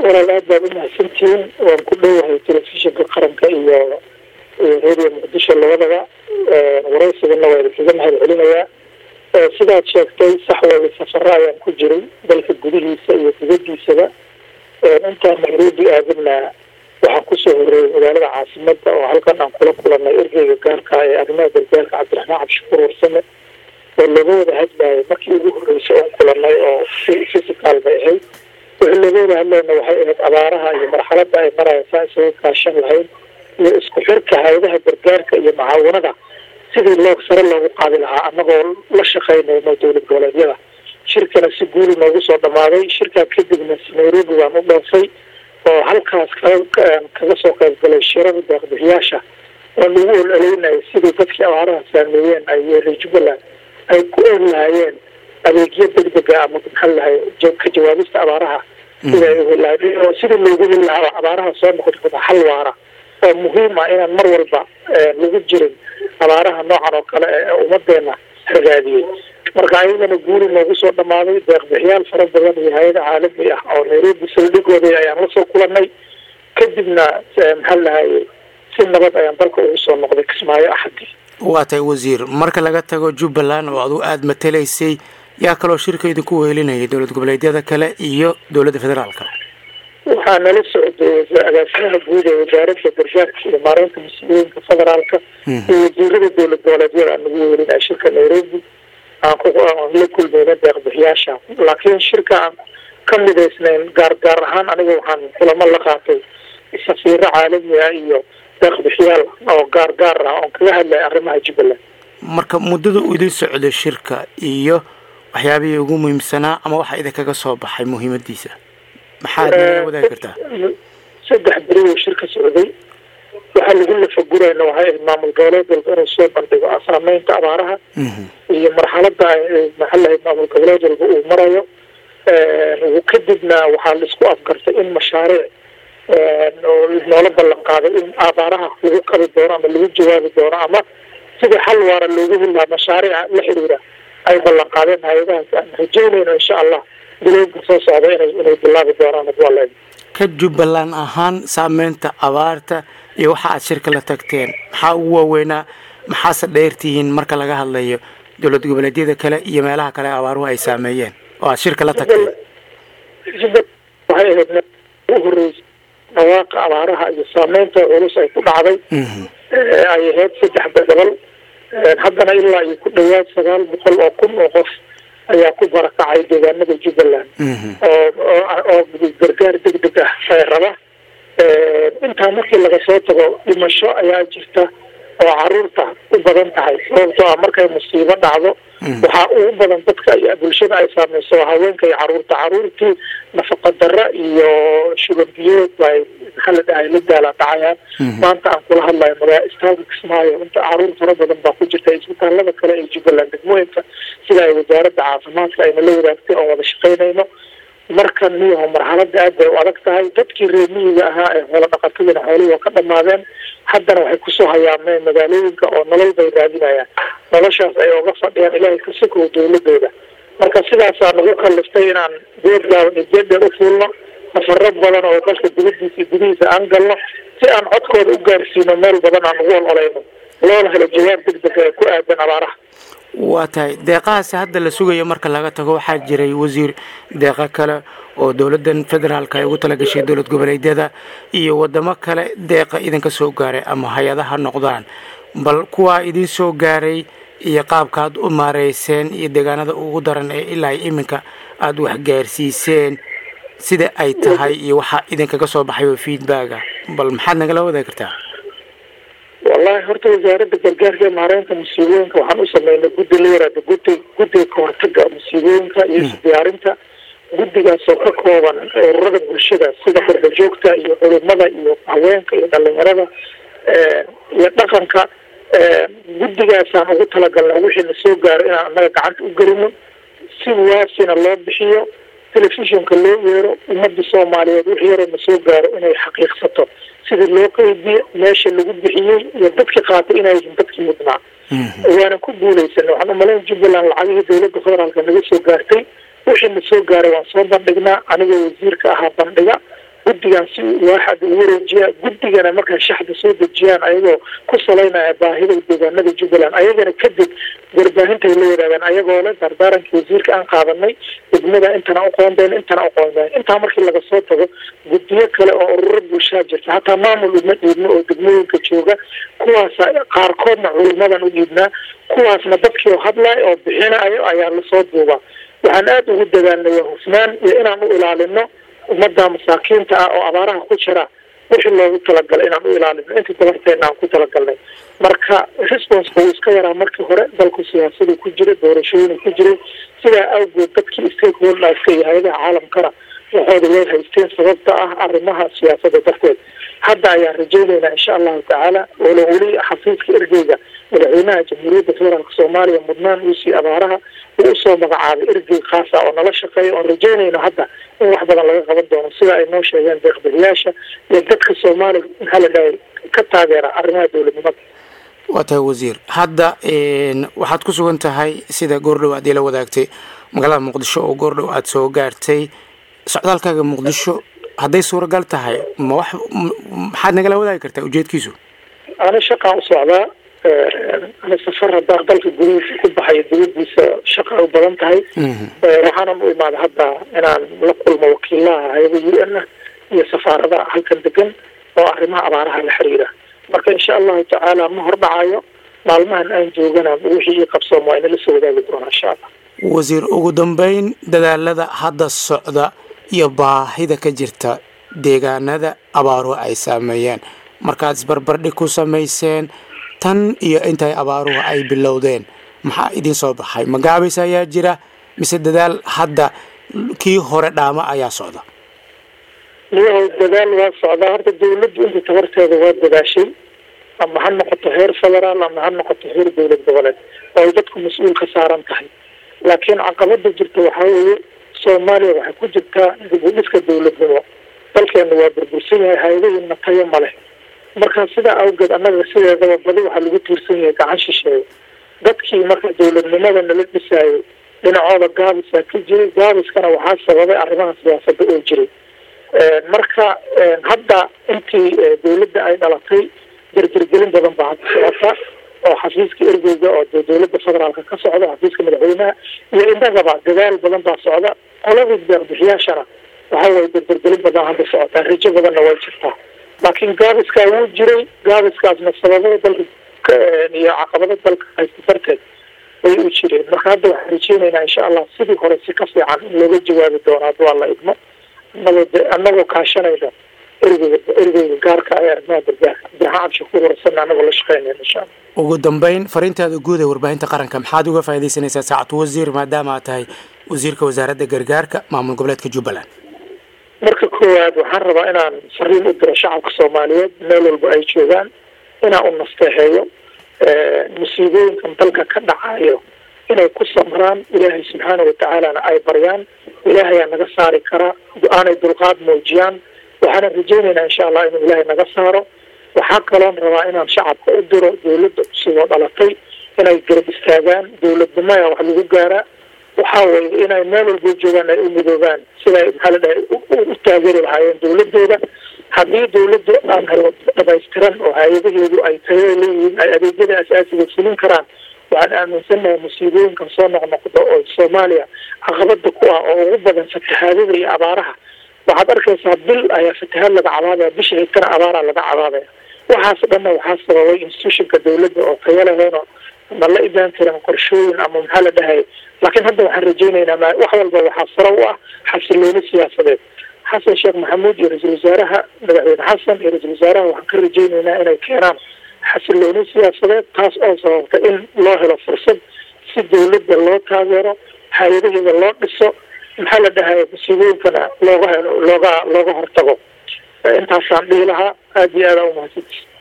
walaal aad baad umahadsantihiin waan ku dhowahay telefishinka qaranka iyo iyo radio muqdisho labadaba waraysigana waa idinkaga mahad celinayaa sidaad sheegtay sax wada safaro ayaan ku jiray dalka gudihiisa iyo dibadiisaba intaan nairobi aadana waxaan kusoo horeeyay magaalada caasimada oo halkan aan kula kulanay ergeyga gaarka ee arrimaha gargaarka cabdiraxmaan cabdishakuur warsame oo looga wada hadlayay markii ugu horreysay oon kulanay oo physical bay ahayd wixii looga wada hadlayna waxay ahayd abaaraha iyo marxalada ay marayaan saa isaga kaashan lahayd iyo isku xirka hay-adaha gargaarka iyo macaawanada sidii loo sare loogu qaadi lahaa annagoo la shaqaynayno dowlad goboleedyada shirkana si guuli noogu soo dhamaaday shirkaa kadibna nairobi baan u dhoofay oo halkaas kaga soo qayb galay shirada deeqbixiyaasha oo lagu ololeynayo sidii dadkii abaaraha saameeyeen ay reer jubbaland ay ku oog lahaayeen adeegyo degdega ama maxaa lahay ka jawaabista abaaraha sida ay uheli lahayd oo sidii loogu heli lahaa abaaraha soo noqon xal waara oo muhiim ah inaan mar walba lagu jirin abaaraha noocan oo kale ee ummadeena ragaadiyey marka ayagana guuli noogu soo dhamaaday deeqbixiyaal fara badan iyo hay-ada caalami ah oo nairobi saldhigooda ayaan lasoo kulanay kadibna maxaa lahaye si nabad ayaan dalka ugu soo noqday kismaayo axadii waa tahay wasiir marka laga tago jubbaland oo adu aada matalaysay yaa kaloo shirka idinku wehelinayay dowlad goboleedyada kale iyo dowladda federaalka waxaa nala socday agaasimaha guud ee wasaaradda gargaarka iyo maareynta mas-uuliyinka federaalka iyo wasiirada dowlad goboleedyada aan nagu wehelinaya shirka nairobi aan la kulmeyna deeqbixiyaasha laakiin shirka aan ka midaysnayn gaar gaar ahaan aniga waxaan kulamo la qaatay safiiro caalami ah iyo deeqbixiyaal oo gaar gaar ah oon kaga hadlaya arrimaha jubbaland marka muddada uu idin socday shirka iyo waxyaabihii ugu muhiimsanaa ama waxa idinkaga soo baxay muhiimadiisa maxaad nala wadaagi kartaa saddex beri uu shirka socday waxaa lagu lafagurayna waxay ahayd maamul goboleed walba inuu soo bandhigo saameynta abaaraha iyo marxalada maxaa lahayd maamul goboleed walba uu marayo kadibna waxaa laisku afgartay in mashaariic noola ballan qaaday in abaaraha lagu qabi doono ama lagu jawaabi doono ama sidii xal waara loogu heli lahaa mashaariica la xiriira ay ballan qaadeen hay-adahaas aan rajeynayno insha allah bilowga soo socda inay inay bilaabi doonaan adwaleed ka jubbaland ahaan saameynta abaarta iyo waxa aad shirka la tagteen maxaa ugu waaweynaa maxaase dheertihiin marka laga hadlayo dowlad goboleedyada kale iyo meelaha kale abaaruhu ay saameeyeen oo aad shirka la tagteen waxay ahayd ugu horreysay dhawaaqa abaaraha iyo saameynta culus ay ku dhacday ay ahayd saddex gobol haddana ilaa iyo ku dhawaad sagaal boqol oo kun oo qof ayaa ku barakacay deegaanada jubbaland oo oo gargaar degdeg ah ee raba intaa markii laga soo tago dhimasho ayaa jirta oo caruurta u badan tahay sababtoo ah markay musiibo dhacdo waxaa ugu badan dadka bulshada ay saameyso haweenka iyo caruurta caruurtii nafaqa dara iyo shuban biyood bay maxaa la dhahay la daala dhacayaan maanta aan kula hadlayo magaa istaaga kismaayo inta caruur fara badan baa ku jirta isbitaalada kale ee jubbaland degmooyinka sida ay wasaaradda caafimaadka ayna la wadaagtay oon wada shaqaynayno marka niyaho marxalada aad bay u adag tahay dadkii reer miyiga ahaa ee xoolo dhaqatadina xoolihii waa ka dhamaadeen haddana waxay kusoo hayaameen magaalooyinka oo nolol bay raadinayaan noloshaas ay oga fadhiyaan ilaahay ka sokow dowladooda marka sidaasaa nagu kaliftay inaan geedgaaban iyo geeddheer u fuulno nafaro badan oo dalka dibadiisa iyo gudihiisa aan galno si aan codkooda u gaarsiino meel badan aan ugu ololayno loona helo jawaab degdega ee ku aadan abaaraha waa tahay deeqahaasi hadda la sugayo marka laga tago waxaa jiray wasiir deeqo kale oo dowladdan federaalka ay ugu talagashay dowlad goboleedyada iyo wadamo kale deeqa idinka soo gaaray ama hay-adaha noqdaan bal kuwaa idin soo gaaray iyo qaabka aad u maareyseen iyo deegaanada ugu daran ee ilaa iminka aada waxgaarsiiseen sida ay tahay iyo waxaa idinkaga soo baxay oo feedbacka bal maxaad nagala wadaagi kartaa wallahi horta wasaaradda gargaarka ee maareynta musiibooyinka waxaan u sameynay guddi la yaraada gudi guddiga kahortaga musiibooyinka iyo isdiyaarinta guddigaasoo ka kooban ururada bulshada sida qurbajoogta iyo culimada iyo haweenka iyo dhalinyarada iyo dhaqanka guddigaasaan ugu talagalnay wixii na soo gaaro inaan annaga gacanta u gelino si waasina loo bixiyo telefishinka loo yeero ummadda soomaaliyeed wix yaroo na soo gaaro inay xaqiiqsato sidii loo qeybiye meesha lagu bixiyey iyo dadkii qaatay inayhin dadkii mudnaa waana ku guulaysanay waxaan umalayn jubbaland lacagihii dowladda federaalka naga soo gaartay wixii na soo gaaray waan soo bandhignaa anigoo wasiirka ahaa bandhiga guddigan si waaxad ugu wareejiya guddigana markay shaxda soo dejiyaan ayagoo ku salaynaya baahida deegaanada jubbaland ayagana kadib warbaahintaay la wadaagaan ayagoo le dardaarankii wasiirka aan qaadanay degmada intana uqoondayn intana uqoondayn intaa markii laga soo tago guddiyo kale oo ururo bulshaa jirta hataa maamul uma dhiibno oo degmooyinka jooga kuwaasa qaarkoodna culimadan u dhiibnaa kuwaasna dadkii oo hadlaya oo bixinayo ayaa lasoo duubaa waxaan aada ugu dadaalnaya hufnaan iyo inaan u ilaalino ummadda masaakiinta ah oo abaaraha ku jira wixii loogu talagalay inaan u ilaalino intii dabarteena aan ku talagalnay marka responska wuu iska yaraa markii hore dalku siyaasadu ku jira doorashooyinu ku jiray sidaa awgeed dadkii stakeholderska iyo hay-adaha caalamkana waxooda way haysteen sababta ah arrimaha siyaasada darteed hadda ayaan rajaynaynaa insha allahu tacaala walo weli xafiiska ergeyga madaxweynaha jamhuuriyadda federaalk soomaaliya mudnaan uusii abaaraha uu usoo magacaabay ergey khaasa oo nala shaqeeya oon rajaynayno hadda in wax badan laga qaban doono sida ay noo sheegeen deeqbixiyaasha iyo dadka soomaaliya maxaa la dhahay ka taageera arrimaha dowladnimada waa tahay wasiir hadda waxaad ku sugan tahay sida goordhow aad ila wadaagtay magaalada muqdisho oo goordhow aada soo gaartay socdaalkaaga muqdisho hadday suuragal tahay ma wax maxaad nagala wadaagi kartaa ujeedkiisu ana shaqaan u socdaa ana safar haddaan dalka gudihiisa ku baxayo dibadiisa shaqa u badan tahay waxaanan u imaada hadda inaan la kulmo wakiilaha hay-ada u n ah iyo safaaradaha halkan degan oo arrimaha abaaraha la xiriira marka insha allahu tacaala ma hordhacayo maalmahan aan joogana wixii ii qabsoom waa inala soo wadaagi doonaa insha allah wasiir ugu dambeyn dadaalada hadda socda iyo baahida ka jirta deegaanada abaaruhu ay saameeyeen markaad isbarbardhig ku samayseen tan iyo intay abaaruhu ay bilowdeen maxaa idin soo baxay magaabis ayaa jira mise dadaal hadda kii hore dhaama ayaa socda miyahow dadaal waa socdaa horta dawladdu inta tabarteeda waa dadaashay ama ha noqoto heer federaal ama ha noqoto heer dowlad goboleed oo ay dadku mas-uul ka saaran tahay laakiin caqabada jirta waxaa weeye soomaaliya waxay ku jirtaa dib u dhiska dowladnimo dalkeenu waa burbursan yahay hay-adahiina tayo ma leh marka sidaa awgeed annaga sideedaba badi waxaa lagu tiirsan yahay gacan shisheeye dadkii marka dowladnimada nala dhisaayo dhinacooda gaabisaa ka jiray gaabiskana waxaa sababay arrimaha siyaasada oo jiray marka hadda intii dowladda ay dhalatay dardargelin badan baa hadda socota oo xafiiska ergeyga oo dowladda federaalka ka socda xafiiska madaxweynaha iyo innagaba dadaal badan baa socda qoladii deeqbixiyaashana waxa weye dardargelin badan hadda socotaa rajo badanna way jirtaa laakiin gaabiskaa wuu jiray gaabiskaasna sababada dalka iyo caqabada dalka haysta darteed way u jireen marka hadda waxaan rajeynaynaa insha allah sidii hore si ka fiican in looga jawaabi doono hadduu alla idmo anagoo anagoo kaashanayna ergeyga ergeyga gaarka ee arrimaha gargaarka abdiraxmaan cabshakuur warasana anagoo la shaqeynayna insha allah ugu dambeyn fariintaada guud ee warbaahinta qaranka maxaad uga faaidaysanaysaa saacatu wasiir maadaama aad tahay wasiirka wasaaradda gargaarka maamul goboleedka jubbaland marka koowaad waxaan rabaa inaan fariin u diro shacabka soomaaliyeed meel walba ay joogaan inaan u nasteexeeyo musiibooyinkan dalka ka dhacayo inay ku samraan ilaahay subxaana watacaalana ay baryaan ilaahayaa naga saari karaa aanay dulqaad muujiyaan waxaana rajeynaynaa insha allah inuu ilaahay naga saaro waxaa kaloon rabaa inaan shacabka u diro dowladda cusub oo dhalatay inay garab istaagaan dowladnimaya wax lagu gaaraa waxaa weye inay meel walba joogaan ay u midoobaan siday maxaa la dhahay u taageeri lahaayeen dowladooda haddii dowladda aan helo dhamaystiran oo hay-adaheedu ay tayo leeyihiin ay adeegyada asaasiga fulin karaan waxaan aaminsanahay musiibooyinkan soo noqnoqdo oo soomaaliya caqabada ku ah oo ugu badan fatahaadada iyo abaaraha waxaad arkaysaa bil ayaa fatahaad laga cabaadaya bisha xigtana abaaraa laga cabaadaya waxaas dhanna waxaa sababay institutionka dowladda oo tayo lahayn oo ma la imaan karin qorshooyin ama maxaa la dhahay laakiin hadda waxaan rajeynaynaa wax walba waxaa saro u ah xasilooni siyaasadeed xasan sheekh maxamuud iyo ra-iisul wasaaraha madaxweyne xasan iyo ra-iisul wasaaraha waxaan ka rajeynaynaa inay keenaan xasilooni siyaasadeed taas oo sababta in loo helo fursad si dowladda loo taageero hay-adaheeda loo dhiso maxaa la dhahay musiibooyinkana looga helo looga looga hortago intaasaan dhihi lahaa aada iyo aada umahadsanti